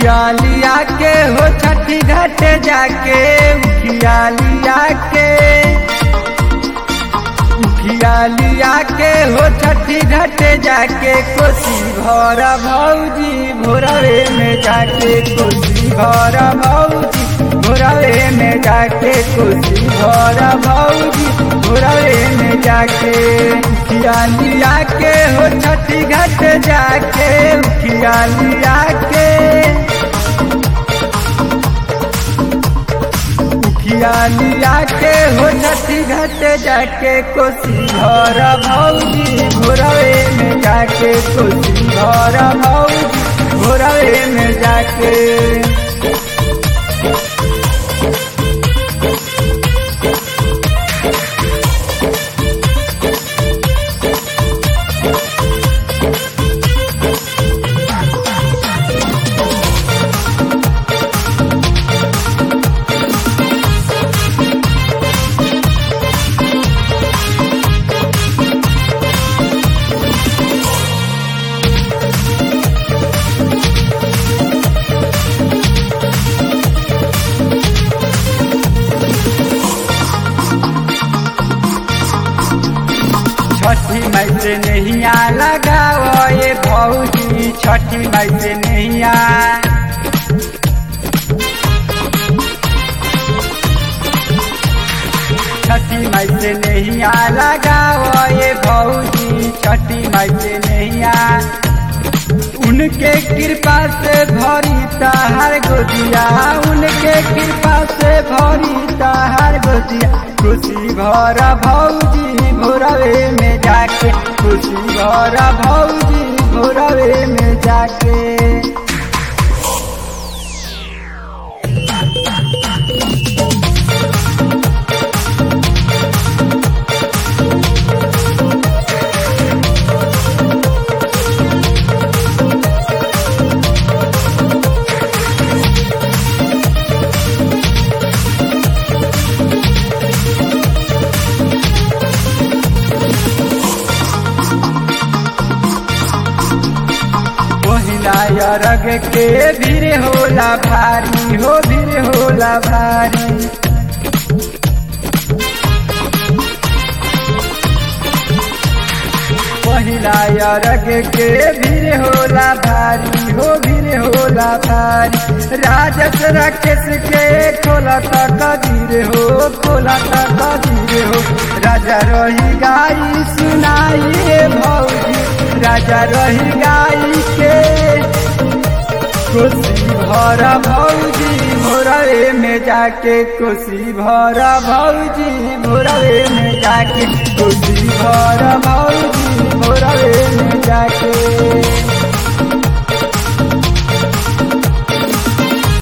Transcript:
उखियालिया के हो छठी घाट जाके उखियालिया के उखियालिया के हो छठी घाट जाके कोसी भर भौजी भोरवे में जाके कोसी भर भौजी भोरवे में जाके कोसी भर भौजी भोरवे में जाके उखियालिया के हो छठी घाट जाके उखियालिया के उखियालिया के हो छठी घाट जाके कोसी घर भौजी भोरवे में जाके कोसी घर भौजी भोरवे में जाके छठी मई से नैया लगाओ ये भौजी छठी मई से नैया छठी मई से नैया लगाओ ये भौजी छठी मई से नैया उनके कृपा से भरी तहार गोदिया उनके कृपा से भरी तहार गोदिया खुशी भर भौजी भोरवे में जाके खुशी भर भौजी भोरवे में जाके पहिला रग के भीड़ होला भारी हो भीड़ होला भारी पहिला रग के भीड़ होला भारी हो भीड़ होला भारी राजस राकेश के खोला कदीर हो खोला कदीर हो राजा रही गाई सुनाई भौजी राजा रही गाई के कोसी भर भौजी भोरवे में जाके कोसी भर भौजी भोरवे में जाके कोसी भर भौजी भोरवे में जाके